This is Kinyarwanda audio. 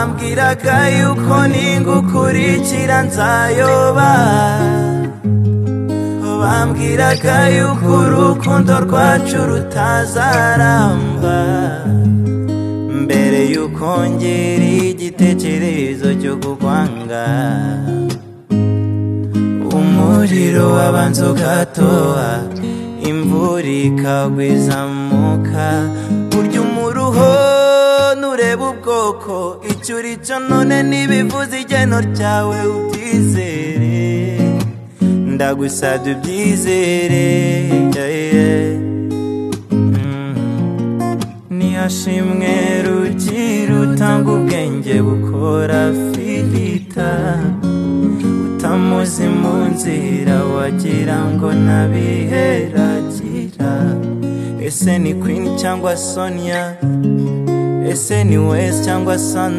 bambwiraga yuko ningukurikira nzayoba bambwiraga yuko urukundo rwacu rutazaramba mbere yuko ngera igitekerezo cyo kukwanga umuriro wabanza ugatoha imvura ikagwiza muka burya umuruho nureba ubwoko icyo uri cyo none ntibivuze igeno ryawe ubyizere ndagusabye ubyizere yeah, yeah. Mm. nihashimwe rugira utanga ubwenge bukora filita utamuzi mu nzira wagira ngo nabiheragira ese ni kwini cyangwa sonia ese ni wesi cyangwa sandra